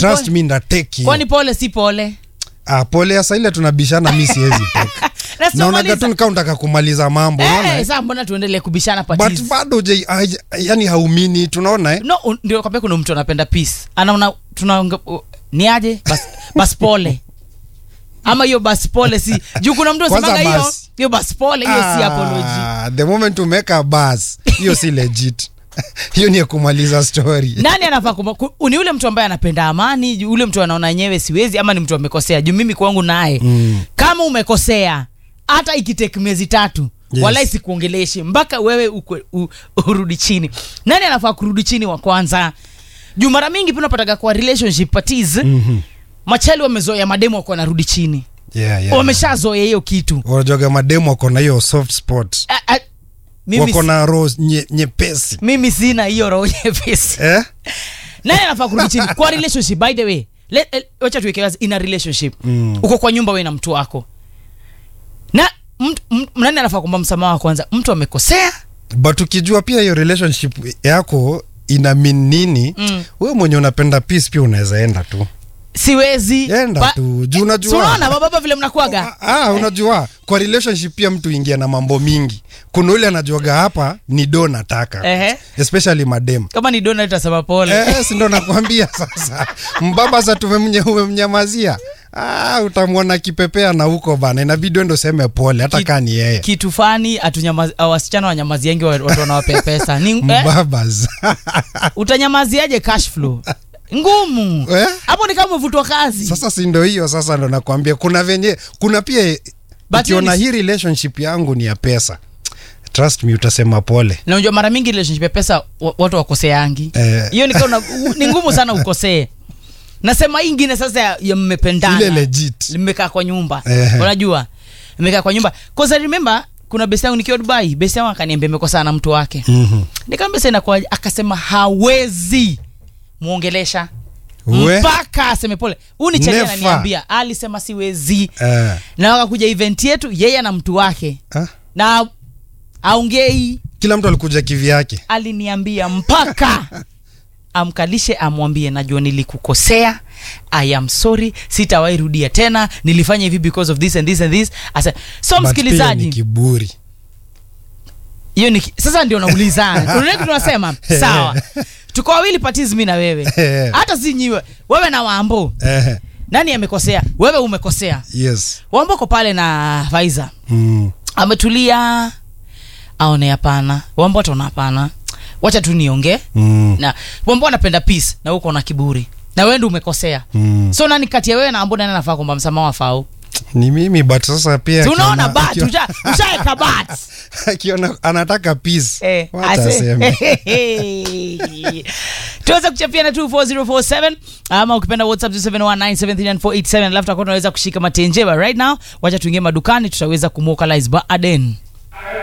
trust pole? me ndateki kwani pole si pole ah, pole ya saile tunabishana mi siwezi teka Na sio naonaga maliza. tu nikaa unataka kumaliza mambo unaona Eh, eh? saa mbona tuendelee kubishana but patizi bado je aj- yani haumini tunaona eh? no un- ndio kwambia kuna mtu anapenda peace anaona tunaonge uh, ni aje bas, bas pole ama hiyo bas pole si juu kuna mtu Kwanza anasemaga hiyo bas. hiyo bas pole hiyo si apology Ah, the moment umeka bas hiyo si legit hiyo ni ya kumaliza story nani anafaa kuma- ku- ni ule mtu ambaye anapenda amani ju- ule mtu anaona yenyewe siwezi ama ni mtu amekosea juu mimi kwangu naye Mm. kama umekosea hata ikiteki miezi tatu Yes. wala isikuongeleshe mpaka wewe ukwe, u, urudi chini nani anafaa kurudi chini wa kwanza juu mara mingi pia unapataga kwa relationship parties Mhm. machali wamezoea mademu wako wanarudi chini yeah, yeah. wameshazoea hiyo kitu wanajoga mademu wako na hiyo soft spot A- a- mimi, wako si- na roho nye- nyepesi mimi sina hiyo roho nyepesi eh? nani anafaa kurudi chini kwa relationship by the way let- eh, wacha tuweke wazi in a relationship Mm. uko kwa nyumba we na mtu wako na mtu- m- nani anafaa kuomba msamaha wa kwanza mtu amekosea but ukijua pia hiyo relationship yako ina mean nini Mm. wewe mwenye unapenda peace pia unaweza enda tu siwezi enda Ba- tu juu Si unajua unaona bababa vile mnakuaga Ah, ah, unajua kwa relationship pia mtu ingia na mambo mingi kuna ule anajuaga hapa ni do nataka Ehe. especially madem kama ni dona tasema pole Eh, si ndo nakwambia sasa mbaba sa tumemnye umemnyamazia ah, utamwona kipepea na huko bana inabidi endo seme pole hata Ki- kaa ni yeye kitu fani atunyamazi- ah, wasichana wanyamaziangi wa- watu wanawapea pesa ni eh, mbabas utanyamaziaje cash flow ngumu Eh? hapo ni kama umevutwa kazi sasa si ndo hiyo sasa ndo nakwambia kuna venye kuna pia But ukiona hiyo hii relationship yangu ni ya pesa trust me utasema pole na unajua mara mingi relationship ya pesa wa- watu wakoseangi Eh. hiyo ni kama una- ni ngumu sana ukosee nasema hii ingine sasa ya, ya mmependana ile legit limekaa kwa nyumba Ehe. unajua imekaa kwa nyumba cause I remember kuna besi yangu nikiwa dubai besi yangu akaniambia imekosana na mtu wake Mhm. nikamwambia sasa inakuwaje akasema hawezi muongelesha We? mpaka aseme pole huu ni chali Never. ananiambia alisema siwezi Eh, na wakakuja event yetu yeye na mtu wake ah, na aongei kila mtu alikuja kivyake aliniambia mpaka amkalishe amwambie najua nilikukosea i am sorry sitawahi rudia tena nilifanya hivi because of this and this and this Asa, so But pia ni msikilizaji kiburi hiyo ni sasa ndio naulizana unaona kitu tunasema sawa tuko wawili patizi mi na wewe hata si nyiwe wewe na wambo Eh, nani amekosea wewe umekosea yes wambo ko pale na Faiza mm. ametulia aone hapana wambo ataona hapana wacha tu niongee Mm. na wambo anapenda peace na uko na kiburi na wewe ndio umekosea Mm. so nani kati ya wewe na ambo nani anafaa kuomba msamaha wafao ni mimi but sasa pia Si unaona akiona- bat akiona- usha- ushaeka bat akiona anataka peace Eh, wacha ase- aseme. tuweza kuchapia na 24047 ama ukipenda whatsapp 0719739487 alafu tutakuwa tunaweza kushika matenjeba right now wacha tuingie madukani tutaweza kumwokalize baaden